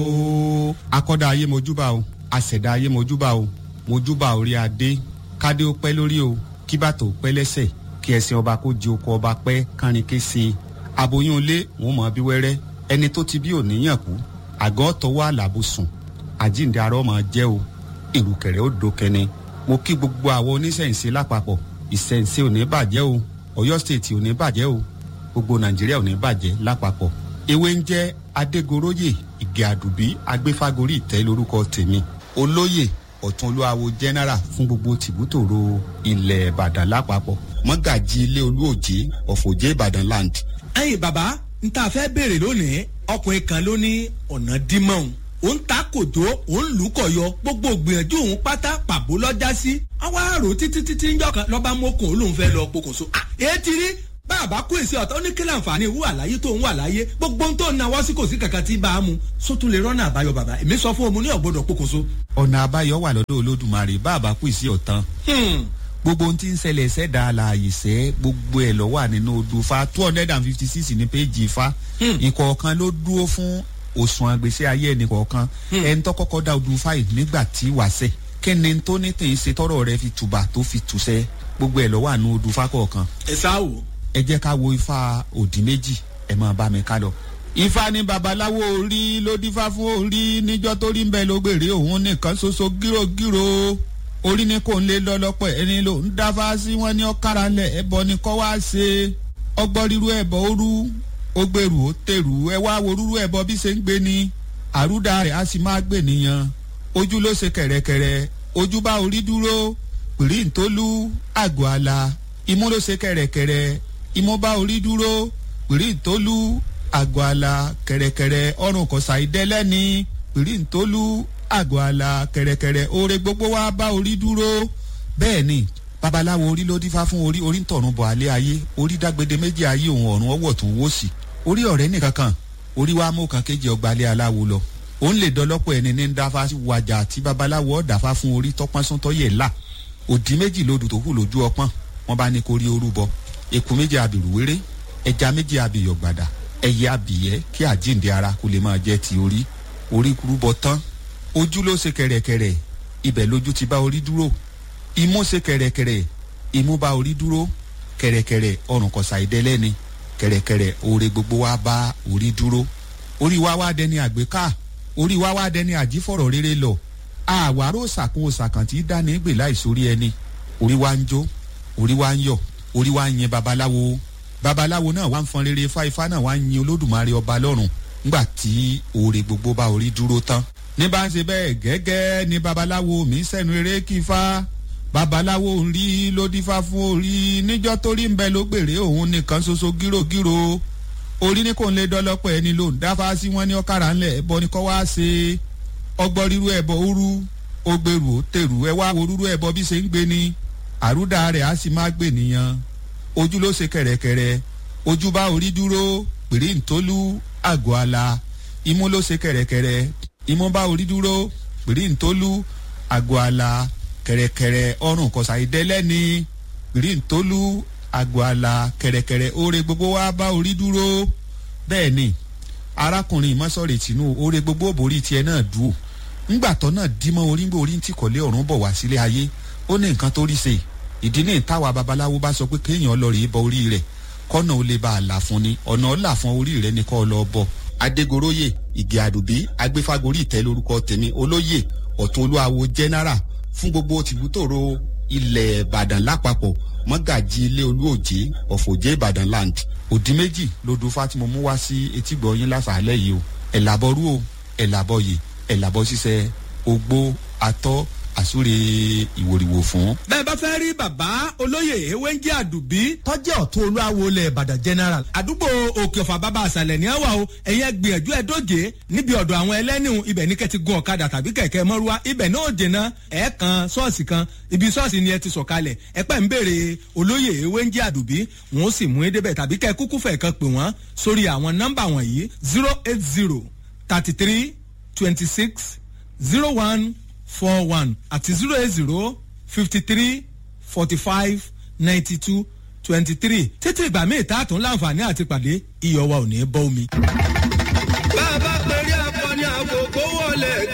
o akọ́dá ayé mojúbà o àṣẹ̀dá ayé mojúbà o mojúbà orí adé kádé ó pẹ́ lórí o kí bàtò ó pẹ́ lẹ́sẹ̀ kí ẹṣin ọba kó di oko ọba pẹ́ kánrin ké sí i aboyún ilé wọn mọ̀ bí wẹ́rẹ́ ẹni tó ti bí òníyàn kú àgọ́ tọwọ́ àlàbò sùn àjíǹde arọ́ máa jẹ́ o ìrùkẹ̀rẹ̀ ó dókẹ́ni mo kí gbogbo àwọn oníṣẹ̀ǹṣe lápapọ̀ ìṣẹ̀ǹṣe ò ní bàjẹ́ o ọ̀yọ́ stéètì ò ní bàjẹ́ o gbogbo nàìjíríà ò ní bàjẹ́ lápapọ̀ ewé ń jẹ́ adégoróyè ìgè àdùbí agbéfágorí ìtẹ́ lórúkọ tèmi olóyè ọ̀tún olúwawo general fún gbogbo tìbútòrò ilẹ̀ ìbàdàn lápapọ̀ mọ́gàjì ilé olúòjé ọ̀fọ̀jẹ́ ìbàdàn land. ẹyin bàbá n ta fẹ́ béèrè lónìí ọkùnrin kan ló ní ọ̀nà dímọ̀ọ́n òun ta kòtó òun lù kọ̀ yọ gbogbo gbìyànjú òun pátá pàbó lọ́jà sí ọwọ́ àrò títí títí ń jọkàn lọ́ba mọ́kùn olóhùn fẹ́ lọ pokùnso. èé ti rí bàbá kó èsì ọ̀tọ̀ ní kí láǹfààní ìwú àlàyé tó ń wà láyé gbogbo ohun tó ń nawọ́ sí kò sí kankan tí bá a mu sótún lè rọ́nà àbáyọ bàbá èmi sọ fún omi ní ọ̀gbọ́dọ̀ pokùnso. ọ̀nà àbáyọ wà lọ́dọ̀ olódùmarè bàbá kú ìsí ọ̀tán gbogbo ohun tí ń ṣẹlẹ̀ ṣẹ̀dá àlàyé sẹ́ gbogbo ẹ̀ lọ́ wà nínú odò fa two hundred and fifty six ní péjì fa ìkọ̀ọ̀kan ló dúró fún òṣùwọ̀n àgbèsè ayé ẹnì kọ̀ọ̀kan ẹni tó kọ́kọ́ dá odò fáì nígbà tí wàṣẹ̀ kí ni tó ní tèyí ṣe tọrọ rẹ fi tùbà tó fi tùṣẹ gbogbo ẹ̀ lọ́ wà nínú odò fa kọ̀ọ̀kan. ẹ sá wò. ẹ jẹ́ ká wo ifá òdì méjì ẹ máa bá mi ká lọ. ifá ní babaláwo orí ló dífá fún orí níjọ́ tó rí ń bẹ ló gbèrè òun nìkan ṣoṣo gírògírò orí ni kò ń lé lọ́lọ́pọ̀ ẹni ló ń dáfá sí wọn ní ọ̀kára lẹ̀ ẹbọ ni kọ́ wá ṣe ọgbọ́n ríru ẹbọ òru ó gbèrú ó tèrú ẹ wá wo rúrú ẹbọ bí ṣe ń gbé ni àrúdà rẹ̀ á sì máa gbè nìyẹn ojú ló ṣe kẹ̀rẹ̀kẹ̀rẹ̀ ojú bá orí dúró pìrí ntólú àgọ́ àlà imú ló ṣe kẹ̀rẹ̀kẹ̀rẹ̀ imú bá orí dúró pìrí ntólú àgọ́ àlà kẹ̀rẹ̀kẹ̀rẹ̀ ọrùn kọ̀sà ìdẹ́lẹ́ni pìrí ntólú àgọ́ àlà kẹ̀rẹ̀kẹ̀rẹ̀ oore gbogbo wa bá orí dúró bẹ́ẹ̀ ni babaláwo orí ló dífá fún orí orí ń tọ̀run bọ̀ alẹ́ ayé orí dágbede méjì ayé òun ọ̀run ọwọ́ tó wó sí orí ọ̀rẹ́ nìkan kan orí wa mú kan kéje ọgbà alẹ́ aláwo lọ òun lè dọlọ́pọ̀ ẹni ní dáfá wàjà tí babaláwo ọ̀dàfá fún orí tọ́pọ́n sún tọ́yẹ̀ là òdì méjì lodò tó kù lójú ọpọ́n wọn bá ní kó rí orú bọ eku méjì abìrúwéré ẹja méjì abìyọ̀gbàdà ẹyẹ abìyẹ kí àjíǹde ara kó lè máa jẹ́ ti orí orí kúrú bọ tán ojú ló ṣe kẹ̀rẹ̀kẹ̀rẹ̀ ibẹ̀ lójú ti bá orí dúró imú ṣe kẹ̀rẹ̀kẹ̀rẹ̀ imú bá orí dúró kẹ̀rẹ̀kẹ̀rẹ̀ ọrùn kọ̀sà ìdẹ́lẹ́ni kẹ̀rẹ̀kẹ̀rẹ̀ oore gbogbo wa bá orí dúró orí wa wá dẹni àgbéká orí wa wá dẹni àjífọ̀rọ̀ rere lọ àwárò ṣàkóso ṣàkàntì dání gbè láìsórí ẹni orí wa ń jó orí wa ń yọ orí wa ń yin babaláwo babaláwo náà wá ń fọn rere fáifá náà wá ń yin olódùmarè ọba lọ́rùn ńgbà tí oore gbogbo bá orí dúró tán ní bá ń ṣe bẹ́ẹ̀ gẹ́gẹ́ ni babaláwo mi sẹ́nu eré kí fa babaláwo ń rí ló dífá fún orí níjọ́ tó rí ń bẹ ló gbèrè òun nìkan ṣoṣo gírògírò orí ní kò ń lé dọ́lọ́pọ̀ ẹni ló ń dáfá sí wọn ní ọ̀kàrà ńlẹ̀ ẹ̀bọ ni kọ́ wá ṣe ọgbọ́n rírú ẹ̀bọ òru ó gbèrú ó tèrú ẹ wá wo rúrú ẹ̀bọ bí ṣe ń gbé ni àrúdà rẹ̀ á sì má gbè nìyẹn ojú ló ṣe kẹ̀rẹ̀kẹ̀rẹ̀ ojú bá orí dúró pèrè ntólú àgọ́ àlà imú ló ṣe kẹ̀rẹ̀kẹ̀rẹ̀ imú bá orí dúró pèrè ntólú àgọ́ àlà kẹ̀rẹ̀kẹ̀rẹ̀ ọrùn kọ̀sà ìdẹ́lẹ́ni pèrè ntólú àgọ́ àlà kẹ̀rẹ̀kẹ̀rẹ̀ oore gbogbo wa bá orí dúró bẹ́ẹ̀ ni arákùnrin ìmọ̀sọ̀rẹ̀ tìǹú oore gbogbo òbórí tiẹ̀ náà dùn ńgbàtọ́ náà dímọ̀ orí ń gbé orí ń tì kọ́lé ọ̀run bọ̀ wá sílé ayé ó ní nǹkan tó rí ṣe ìdí ní ìtawà babaláwo bá sọ pé kéèyàn lọ rèé bọ orí rẹ̀ kọ́nà ó lè bá a là fún ni ọ̀nà ó là fún orí rẹ̀ ní kọ́ ọ lọ bọ̀. adégoróyè ìgè àdùbí agbéfágorí ìtẹ́ lórúkọ tèmi olóyè ọ̀tún olúwawo general fún gbogbo tìbútòrò ilẹ̀ ìbàdàn lápapọ̀ mọ́gàjì ilé olúòjé ọ̀fọ̀jẹ́ ìbàdàn land òdì méjì lodò fátìmọ̀ mú wá sí etígbọ̀ yín lásàálẹ̀ yìí o ẹ̀làbọ̀rú o ẹ̀làbọ̀yè ẹ̀làbọ̀ ṣiṣẹ́ ogbó atọ́ àsúre ìwòrìwò fún. bẹ́ẹ̀ bá fẹ́ rí bàbá olóyè ewéńjì àdùbí tọ́jú ọ̀tún olúwawo lẹ̀ ìbàdàn general àdúgbò òkè ọ̀fà bàbá àṣàlẹ̀ ní àwà o ẹ̀yẹ gbìyànjú ẹ̀ dóje níbi ọ̀dọ̀ àwọn ẹlẹ́nìhùn ibẹ̀ ní kẹ́ti gun ọ̀kadà tàbí kẹ̀kẹ́ mọ́rúwá ibẹ̀ náà dènà ẹ̀ kan ṣọ́ọ̀ṣì kan ibi ṣọ́ọ̀ṣì ni ẹ ti sọ̀kalẹ̀ ẹ pẹ́ ń béèrè olóyè ewéńjì àdùbí wọn ó sì mú edébẹ̀ tàbí kẹ́ kúkú fẹ̀ kan pè wọ́n sórí àwọn nọ́mbà wọ̀nyí zero eight zero thirty three twenty six zero one four one àti zero eight zero fifty three forty five ninety two twenty three títí ìgbà míì tá a tún láǹfààní àti pàdé iyọ̀ wa ò ní bọ́ omi.